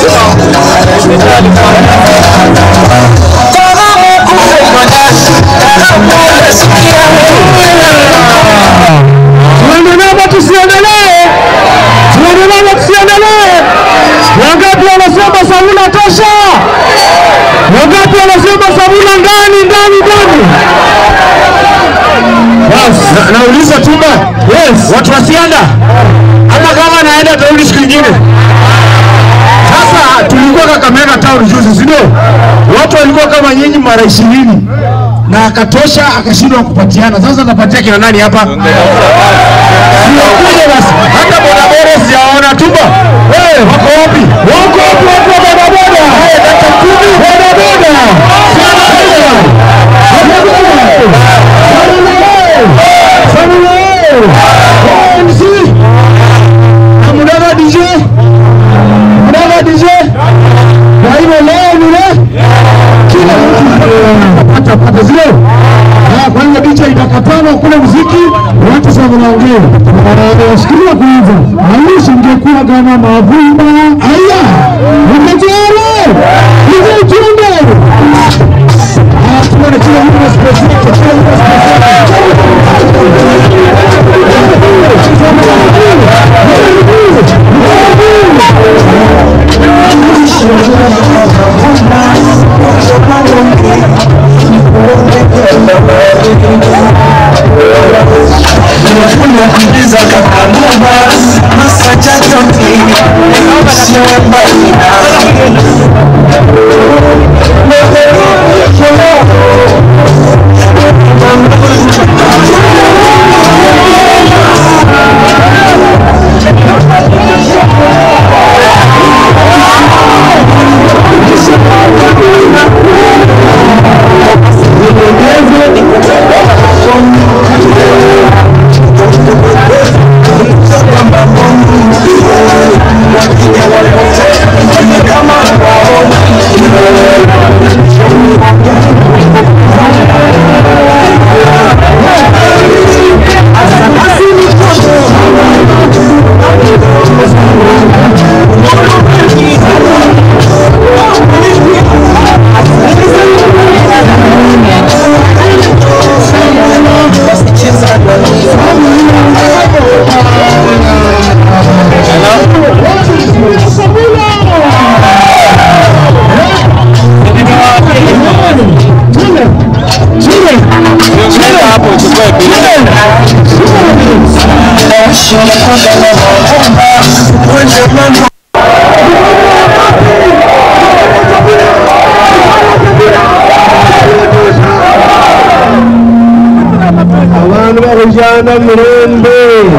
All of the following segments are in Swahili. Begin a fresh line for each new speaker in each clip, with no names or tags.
Tuendelee tusiendelee? Tuendelee tusiendelee? Wangapi wanasema Samuna tosha? Wangapi wanasema Samuna ndani ndani ndani? Basi na- nauliza Tumba, yes, watu wasianda ama kama naenda tarudi siku nyingine. Sasa tulikuwa Kakamega town juzi, si ndio? Watu walikuwa kama nyinyi mara ishirini na akatosha akashindwa kupatiana. Sasa napatia kina nani hapa? Sinakuja basi. Hata bodaboda sijaona Tumba. Wewe wako wapi? Wako wapi watu wa bodaboda? Haya dakika kumi bodaboda. MC. Amudaga DJ. Amudaga DJ. Kwa hivyo leo ni leo kila mtu pata pata zile. Ah, kwa hiyo DJ itakatana kule muziki, watu sasa wanaongea. Sikilia kwanza. Aishi ingekuwa kama mavumba. Aya. Umejere. Hizo tunde. Ah, tuone kila mtu na space yake, kila mtu na space Abantu bakujana mirembe.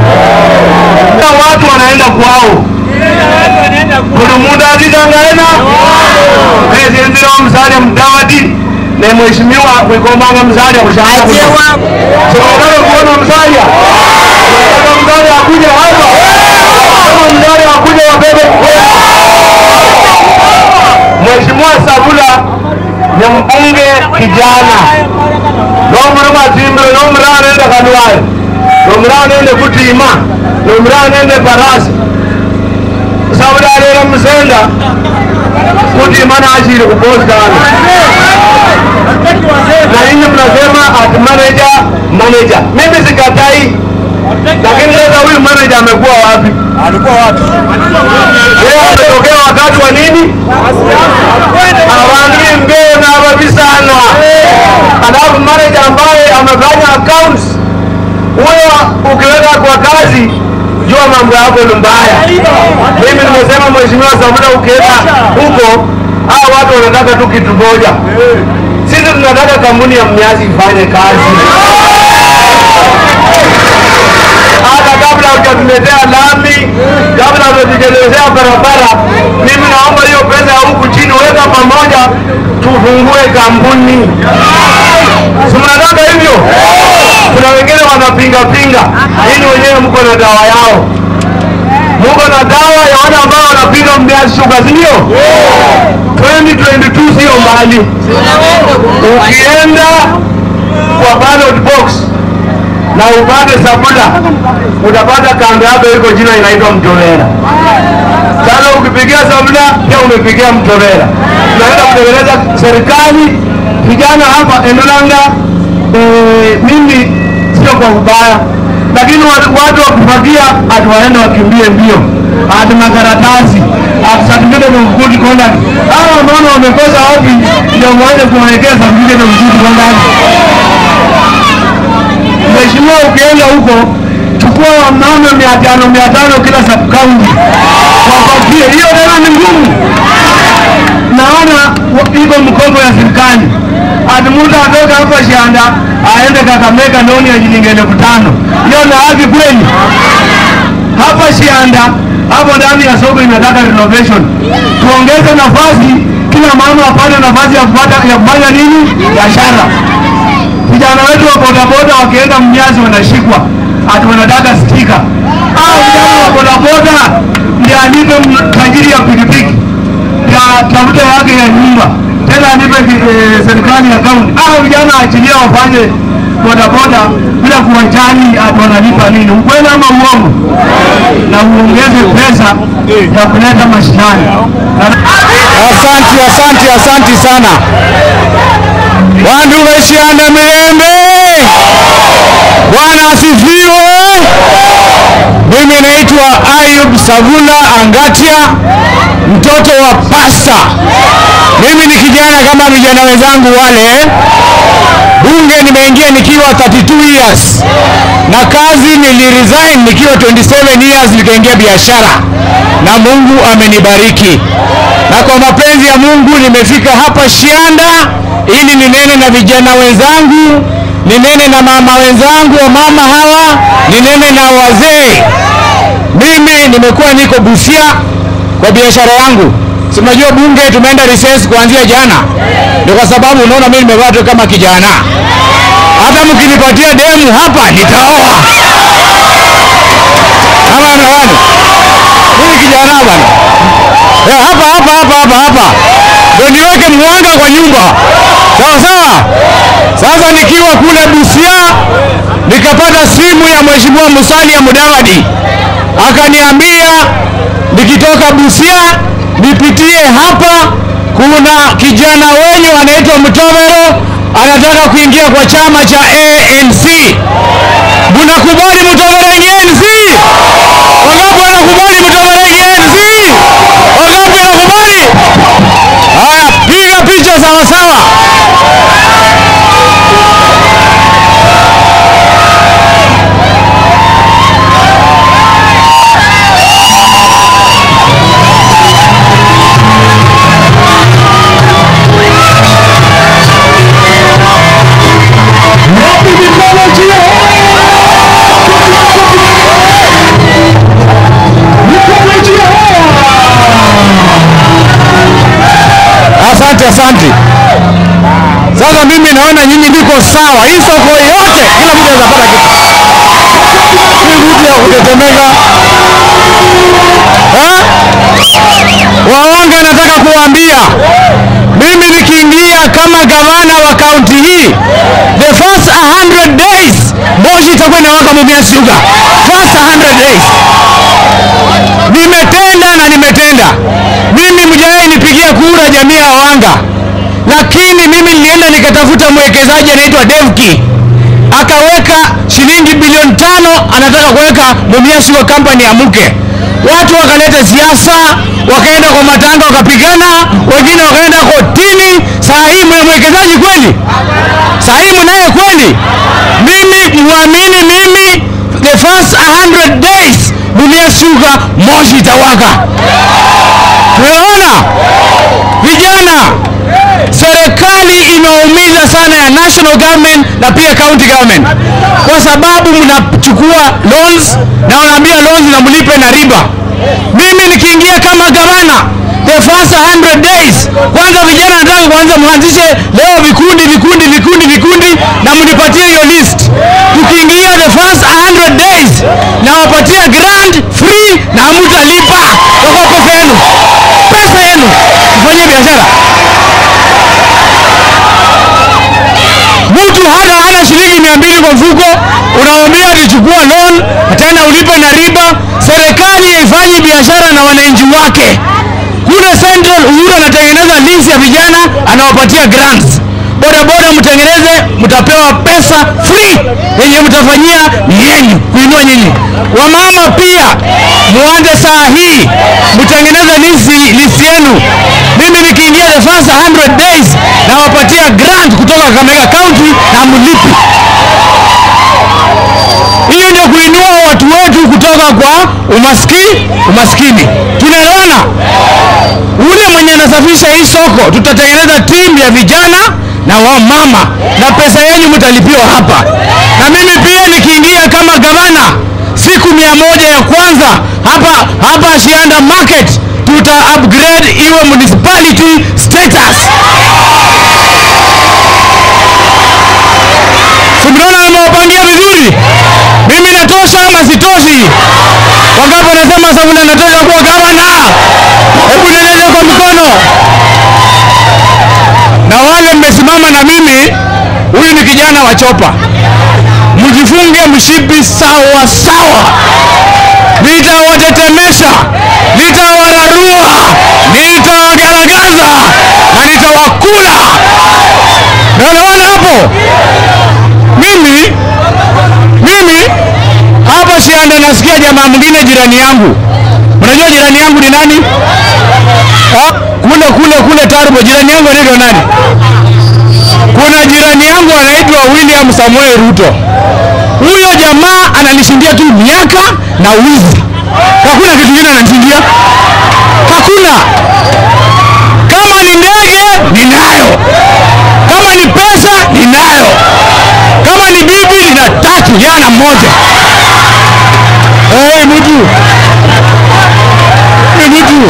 Watu wanaenda kwao. Kuna muda akitangaena ezindira omusalia mudawadi ne mheshimiwa kwikomanga musalia kushanga Tunataka kuona msalia. Tunataka msalia akuje hapa. Kama msalia akuje wabebe. Mheshimiwa Sabula ni mbunge kijana nomuri mazimbiro nomuri anende kanwari nomuri anende kutima nomuri anende parasi sabula alera musenda kutima nachiri kuposkana na nyinyi mnasema ati manager manager mimi sikatai lakini sasa huyu manager amekuwa wapi alikuwa wapi yeye ametokea wakati wa nini awangi mbeo na wabisana alafu manager ambaye amefanya accounts huyo ukiweka kwa kazi jua mambo yako ni mbaya mimi nimesema mheshimiwa Samuna ukienda huko hawa watu wanataka tu kitu moja sisi tunataka kampuni ya mnyasi ifanye kazi hata kabla hujatuletea lami, kabla hujatutengenezea barabara, mimi naomba hiyo pesa ya huku chini weka pamoja, tufungue kampuni. Si mnataka hivyo? Kuna wengine wanapinga pinga, ili wenyewe mko na dawa yao, mko na dawa ya wale ambao wanapinga mbiazi shuga, si ndio? 2022 sio mbali, ukienda kwa ballot box
na upate Sabula, utapata kando yako iko jina inaitwa Mtobera. Sasa ukipigia Sabula pia umepigia Mtobera. Tunaenda kutengeneza serikali. Vijana hapa Endolanga, eh, mimi sio kwa ubaya, lakini watu, watu wakufagia ati waende wakimbie mbio ati makaratasi ati certificate of good conduct. Hawa mbona wamekosa wapi ndio mwanze kuwawekea certificate of good conduct? Mheshimiwa, ukienda huko chukua wamama mia tano mia tano kila sub county wapatie. Hiyo tena ni ngumu. Naona wa- iko mkopo ya serikali, ati mtu atoka hapa Shanda aende Kakamega ndoni ya shilingi elfu tano. Hiyo na haki kweli? Hapa Shanda hapo ndani ya soko inataka renovation, tuongeze nafasi, kila mama apate nafasi ya kupata ya kufanya nini, biashara vijana wetu wa bodaboda wakienda mnyazi wanashikwa ati wanataka stika. Hao vijana wa bodaboda ndio anipe m- tajiri ya pikipiki ya tafuta yake ya nyumba tena anipe ki- eh, serikali ya kaunti. Hao vijana achilia wafanye bodaboda bila kuwajali ati wanalipa nini, ukweli ama uongo? Na uongeze pesa ya kuleta mashinani. Na-
Asanti, asanti, asanti sana wandu weshianda Mirembe. Bwana asifiwe. Mimi naitwa Ayub Savula Angatia, mtoto wa pasta. Mimi ni kijana kama vijana wenzangu wale. Bunge nimeingia nikiwa 32 years na kazi niliresign nikiwa 27 years, nikaingia biashara na Mungu amenibariki, na kwa mapenzi ya Mungu nimefika hapa Shianda ili ninene na vijana wenzangu, ninene na mama wenzangu, wa mama hawa, ninene na wazee. Mimi nimekuwa niko Busia kwa biashara yangu. Si unajua bunge tumeenda recess kuanzia jana, ndio kwa sababu unaona mimi nimevaa tu kama kijana. Hata mkinipatia demu hapa nitaoa. Ama nawani mimi kijana bana, Eh, hapa hapa hapa hapa hapa ndio niweke mwanga kwa nyumba, sawa sawa. Sasa nikiwa kule Busia nikapata simu ya mheshimiwa Musalia Mudavadi akaniambia nikitoka Busia nipitie hapa, kuna kijana wenyu anaitwa Mtovero anataka kuingia kwa chama cha ANC. Mnakubali Mtovero ingie ANC? Wangapi wanakubali Mtovero ingie ANC? Wangapi wanakubali? Haya, piga picha sawa sawa.
Wapi mikono juu? Mikono juu!
Asante, asante. Sasa mimi naona nyinyi ndiko sawa. Hii soko yote kila mtu anaweza pata kitu. Si mtu ya kutetemeka. Eh? Waonge nataka kuambia mimi nikiingia kama gavana wa kaunti hii the first 100 days moshi itakuwa inawaka Mumias Sugar. First 100 days nimetenda na nimetenda. Mimi mjawahi nipigia kura jamii ya Wanga, lakini mimi nilienda nikatafuta mwekezaji anaitwa Devki akaweka shilingi bilioni tano anataka kuweka Mumias Sugar Company ya mke. Watu wakaleta siasa, wakaenda kwa matanga, wakapigana, wengine wakaenda kotini. Saa hii mna mwekezaji kweli? Saa hii mnaye kweli? Mimi muamini mimi, the first 100 days Mumias Sugar moshi itawaka. Tunaona vijana, serikali imeumiza sana ya national government na pia county government, kwa sababu mnachukua loans na wanaambia loans na mlipe na riba. Mimi nikiingia kama gavana the first 100 days, kwanza vijana nataka kwanza mwanzishe leo vikundi vikundi vikundi vikundi na mnipatie hiyo list. Tukiingia the first 100 days na wapatia grant free na hamtalipa kwa pesa yenu, pesa yenu mfanyie biashara. Mtu hana hana shilingi mia mbili kwa mfuko, unamwambia biashara na wananchi wake. Kule Central Uhuru anatengeneza list ya vijana, anawapatia grants. Bodaboda mtengeneze, mtapewa pesa free yenye mtafanyia yenyu kuinua nyinyi. Wamama pia muanze saa hii mtengeneze list list yenu. Mimi nikiingia the first 100 days nawapatia grant kutoka Kakamega County na mlipi. Hiyo ndio kuinua watu wetu kutoka kwa umaskini umaskini. Tunaelewana? Ule mwenye anasafisha hii soko, tutatengeneza timu ya vijana na wamama, na pesa yenu mtalipiwa hapa. Na mimi pia nikiingia kama gavana, siku mia moja ya kwanza hapa hapa Shianda Market tuta upgrade iwe municipality status. Simnaona nimewapangia vizuri? Mimi natosha ama sitoshi? Wangapi wanasema Sabuna natosha kuwa gavana? Hebu nieleze kwa mikono. Na wale mmesimama na mimi, huyu ni kijana wa chopa, mjifunge mshipi sawa sawa, nitawatetemesha, nitawararua, nitawagaragaza na nitawakula. Naelewana hapo? Mimi mimi hapa Shianda nasikia jamaa mwingine jirani yangu. Unajua jirani yangu ni nani? Ha? Kule kule kule Tarbo, jirani yangu anaitwa nani? Kuna jirani yangu anaitwa William Samuel Ruto. Huyo jamaa ananishindia tu miaka na wizi. Hakuna kitu kingine ananishindia. Hakuna. Kama ni ndege ninayo, kama ni pesa ninayo, kama ni bibi nina tatu, yana moja. Hey, mtu hey, mtu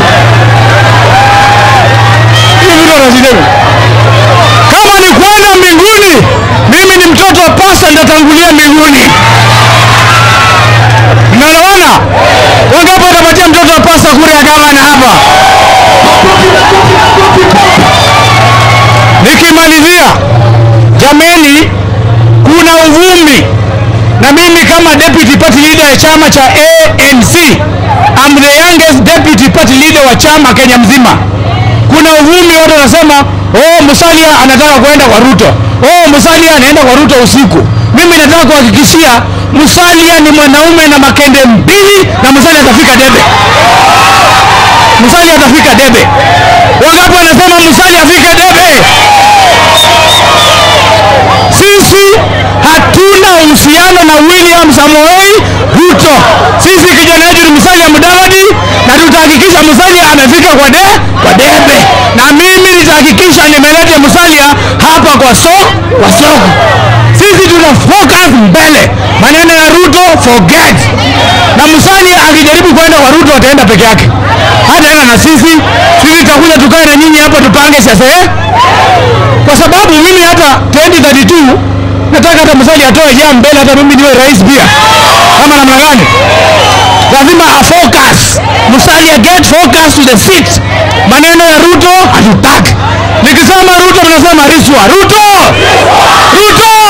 hiyo mtu anashindana. Kama ni kwenda mbinguni, mimi ni mtoto wa pasa, nitatangulia mbinguni. Mnaelewana? Wangapi watapatia mtoto wa pasa kura ya gavana hapa? Nikimalizia, jameni, kuna uvumi na mimi kama deputy party leader ya chama cha ANC, I'm the youngest deputy party leader wa chama Kenya mzima. Kuna uvumi, watu wanasema oh, Musalia anataka kwenda kwa Ruto, oh, Musalia anaenda kwa Ruto usiku. Mimi nataka kuhakikishia Musalia ni mwanaume na makende mbili, na Musalia atafika debe. Musalia atafika debe. Wangapi wanasema Musalia afike debe? Sisi hatuna uhusiano na William Samoei Ruto. Sisi kijana wetu ni Musalia Mudavadi, na tutahakikisha Musalia amefika kwa de, kwa debe, na mimi nitahakikisha nimeleta Musalia hapa kwa so, kwa soko. Sisi tuna focus mbele, maneno ya Ruto forget, na Musalia akijaribu kwenda kwa Ruto ataenda peke yake, hataenda na sisi. Sisi tutakuja tukae na nyinyi hapa tupange siasa eh? kwa sababu mimi hata 2032 nataka hata Musalia atoe jam mbele, hata mimi niwe rais pia, kama namna gani? Lazima afocus. Musalia get focus to the seat. Maneno ya Ruto hatutaki. Nikisema Ruto mnasema Riswa. Ruto, Ruto,